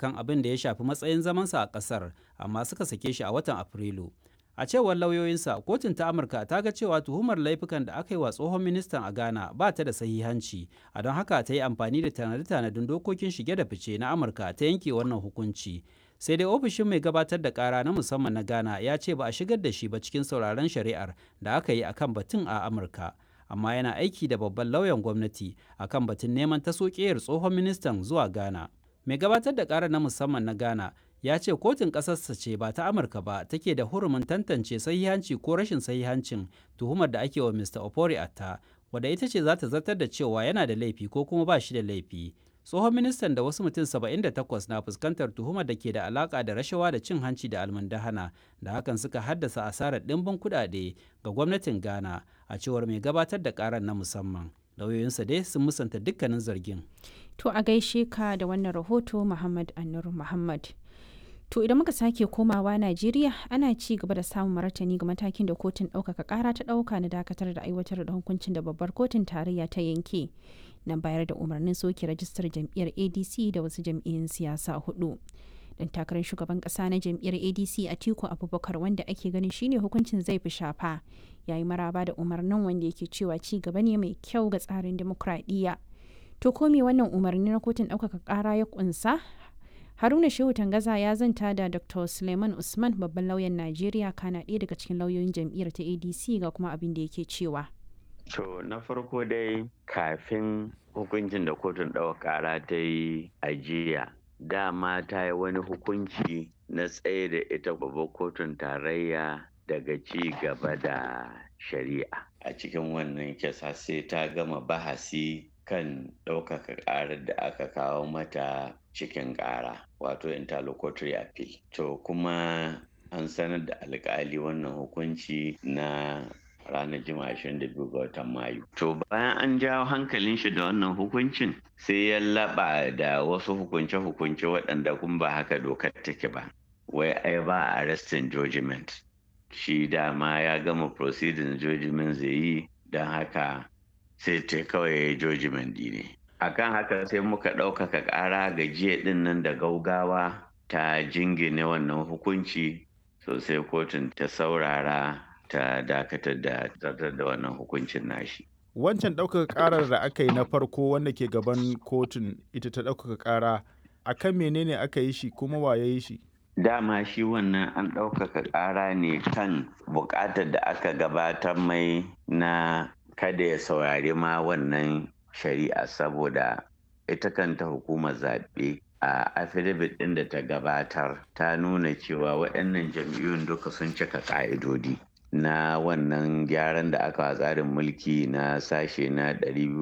akan abin da ya shafi matsayin zamansa a ƙasar amma suka sake shi a watan afrilu a cewar lauyoyinsa kotun ta amurka ta ga cewa tuhumar laifukan da aka yi wa tsohon ministan a ghana ba ta da sahihanci a don haka ta yi amfani da tanade-tanadin dokokin shige da fice na amurka ta yanke wannan hukunci sai dai ofishin mai gabatar da kara na musamman na ghana ya ce ba a shigar da shi ba cikin sauraron shari'ar da aka yi akan batun a amurka amma yana aiki da babban lauyan gwamnati akan batun neman tasokiyar tsohon ministan zuwa ghana mai gabatar da kara na musamman na ghana ya ce kotun ƙasarsa ce ba ta amurka ba take da hurumin tantance sahihanci ko rashin sahihancin tuhumar da ake wa mr opori atta wadda ita ce za ta zartar da cewa yana da laifi ko kuma ba shi da laifi tsohon ministan da wasu mutum 78 na fuskantar tuhumar da ke da alaka da rashawa da cin hanci da almundahana da hakan suka haddasa asarar ɗimbin kuɗaɗe ga gwamnatin ghana a cewar mai gabatar da karar na musamman lauyoyinsa dai sun musanta dukkanin zargin to a gaishe ka da wannan rahoto muhammad annur muhammad To idan muka sake komawa Najeriya ana ci gaba da samun martani ga matakin da kotun ɗaukaka ƙara ta ɗauka na dakatar da aiwatar da hukuncin da babbar kotun tarayya ta yanke na bayar da umarnin soke rajistar jam'iyyar ADC da wasu jam'iyyun siyasa hudu. Dan takarar shugaban ƙasa na jam'iyyar ADC Atiku Abubakar wanda ake ganin shine hukuncin zai fi shafa yayi maraba da umarnin wanda yake cewa ci gaba ne mai kyau ga tsarin dimokuraɗiyya. To ko me wannan umarni na kotun ɗaukaka ƙara ya ƙunsa haruna shehu tangaza ya zanta da dr suleiman usman babban lauyan najeriya kana ɗaya daga cikin lauyoyin jam'iyyar ta adc ga kuma abin da yake cewa to na farko dai kafin hukuncin da kotun ɗaukar ƙara ta yi ajiya dama ta yi wani hukunci na tsaye da ita babbar kotun tarayya daga ci gaba da shari'a a cikin wannan kisa sai ta gama bahasi kan ɗaukaka ƙarar da aka kawo mata cikin ƙara wato interlocutory appeal to kuma an sanar da alƙali wannan hukunci na ranar jima 22 ga watan mayu to bayan an jawo hankalin shi da wannan hukuncin sai ya laɓa da wasu hukunce-hukunce waɗanda kuma ba haka dokar take ba wai ai ba arrestin judgment shi dama ya gama proceeding judgment zai yi don haka sai ta kawai judgment ne akan haka sai muka ɗaukaka ƙara ga jiya ɗin nan da gaugawa ta jingine wannan hukunci sosai kotun ta saurara ta dakatar da zartar da wannan hukuncin nashi wancan ɗaukaka ƙarar da aka yi na farko wanda ke gaban kotun ita ta ɗaukaka ƙara akan menene aka yi shi kuma wa ya yi shi dama shi wannan an ɗaukaka ƙara ne kan buƙatar da aka gabatar mai na kada ya saurari ma wannan shari'a saboda ita kanta hukumar zaɓe a affidavit ɗin da ta gabatar ta nuna cewa waɗannan jam'iyyun duka sun cika ƙa'idodi na wannan gyaran da aka tsarin mulki na sashe na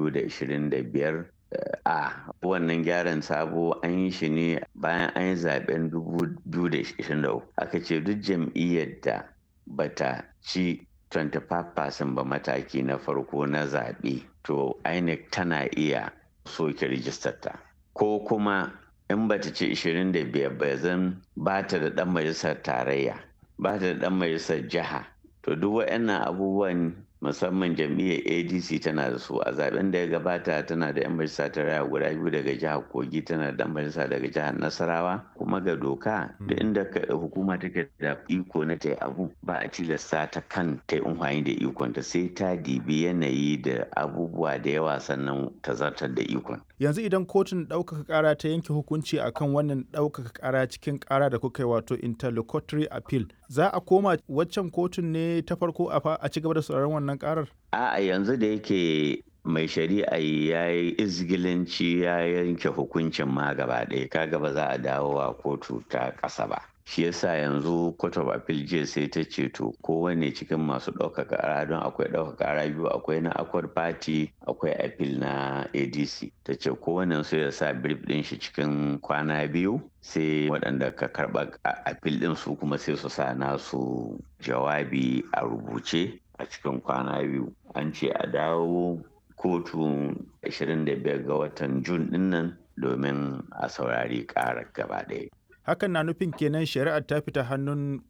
225 a wannan gyaran sabo an yi shi ne bayan an yi zaben 2023 aka ce duk jam'iyyar da bata ci 25% ba mataki na farko na zaɓe to INEC tana iya soke rijistar ta ko kuma in bata ci 25 ba zan ba ta da ɗan majalisar tarayya ba ta da ɗan majalisar jiha to duk waɗannan abubuwan musamman jam'iyyar adc tana da su a zaben da ya gabata tana da 'yan majalisa tarayya guda biyu daga jihar kogi tana da 'yan majalisa daga jihar nasarawa kuma ga doka da inda hukuma take da iko na ta abu ba a tilasta ta kan ta yi amfani da ikon ta sai ta dibi yanayi da abubuwa da yawa sannan ta zartar da ikon yanzu idan kotun ɗaukaka ƙara ta yanke hukunci akan wannan ɗaukaka ƙara cikin ƙara da kuka yi wato interlocutory appeal za a koma waccan kotun ne ta farko a ci gaba da sauraron wannan ƙarar a'a yanzu da yake mai shari'a ya yi izgilanci ya yanke hukuncin ma gaba ɗaya kaga ba za a dawo wa kotu ta ƙasa ba shi yasa yanzu court of appeal jiya sai ta ce to kowane cikin masu ɗaukaka ƙara don akwai ɗaukaka ƙara biyu akwai na accord party akwai appeal na adc ta ce kowane su ya sa brief ɗin shi cikin kwana biyu sai waɗanda ka karɓa appeal ɗin su kuma sai su sa nasu jawabi a rubuce a cikin kwana biyu an ce a dawo kotu 25 ga watan jun dinnan domin a saurari ƙarar gaba ɗaya hakan na nufin kenan shari'ar ta fita hannun